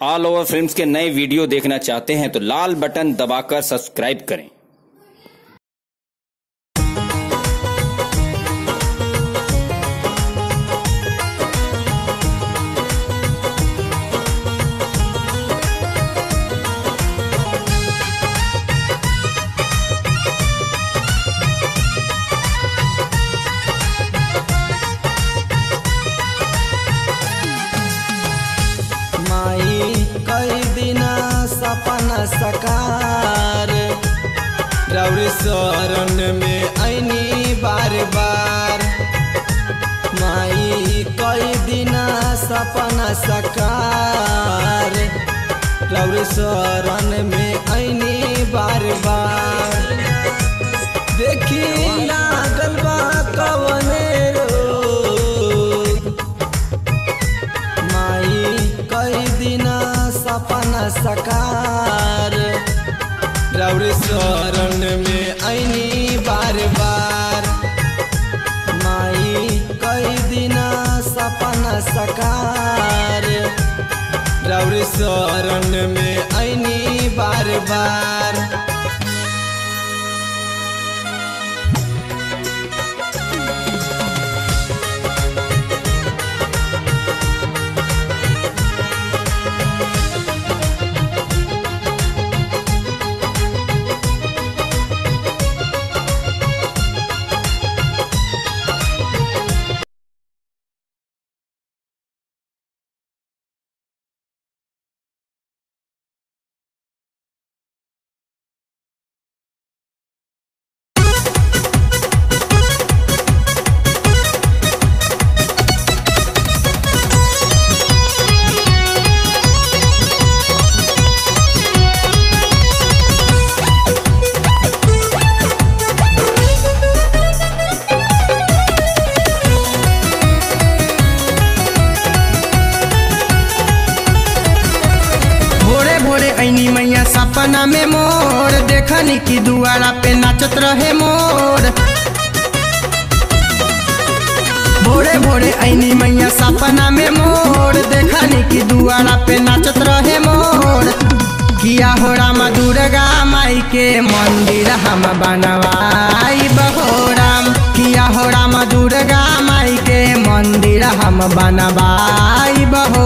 all over films के नए video देखना चाहते हैं तो लाल बटन दबाकर सब्सक्राइब करें माई कई दिना सपना सकार रौर शरण में ऐनी बार बार माई कई दिना सपना सकार रौर शरण में ऐनी बार बार देखी लागल बा कवने रोग माई कई दिना सपना सकार रौर शरण में ऐनी बार बार माई कई दिना सपना सकार रौर शरण में ऐनी बार बार भोरे भोरे ऐनी मैया सपना में मोर देखनी की दुआरा पे नाचत रहे मोर भोरे भोरे ऐनी मैया सपना में मोर देखनी की दुआरा पे नाचत रहे मोर किया हो रामा दुर्गा माई के मंदिर हम बनवाई बहोराम किया हो रामा दुर्गा माई के मंदिर हम बनवाई बहो